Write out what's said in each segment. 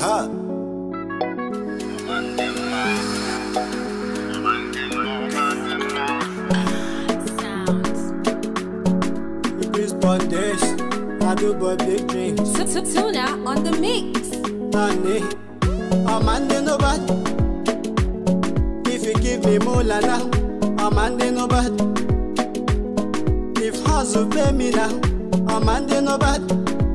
Aha. We respond this. I do but big dreams. Tuna on the mix. Honey, a man they no bad. If you give me more now, a man they no bad. If hustle pay me now, a man they no bad.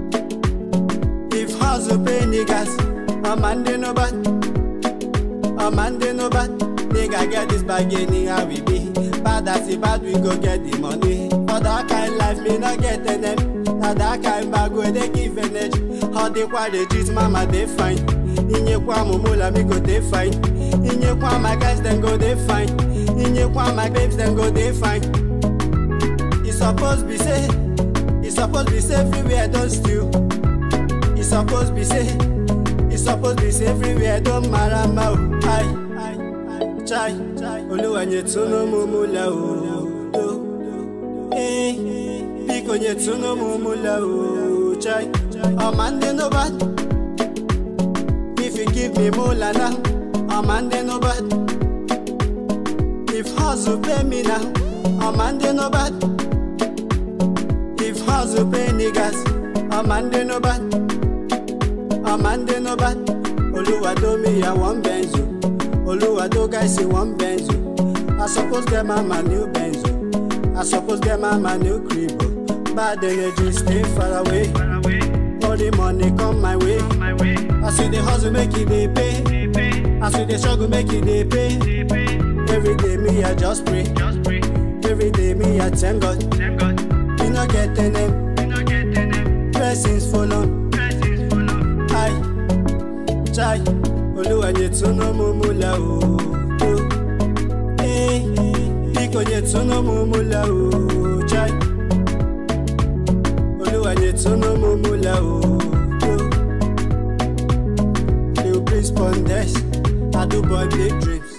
If hustle pay niggas, a man they no bad. A man they no bad. Nigga get this bag anyhow we be. Bad as it bad, we go get the money. For that kind life, me not get enemy. Now that kind bag where they give energy. How they why they treat mama they fine. Inyekwa mumula me go they fine. Inyekwa my guys then go they fine. Inyekwa my babes then go they fine. It's supposed be say, it's supposed be say everywhere don't steal. It's supposed be say, it's supposed be say everywhere don't matter mau. Aye, aye, aye, chai, chai. Oluwa nyetuno mumula o. Eh, biko nyetuno mumula o. Chai, a man they no bad. If you give me mola now, a man they no bad. If hustle pay me now, a man they no bad. If hustle pay niggas, a man they no bad. A man they no bad. Oluwa do me a one benzo. Oluwa do guys say one benzo. I suppose get mama new benzo. I suppose get mama new crib. Bad energy stay far away. All the money come my way. I see the hustle make it they pay. I see the struggle make it they pay. Every day me I just pray. Every day me I thank God. You not get the name. Blessings follow. Aye. Chai. Oluwa nyetuno mumula o. Eh. Biko nyetuno mumula o. Chai. Oluwa nyetuno mumula o. Lil Prince Pondes. I do boy big dreams.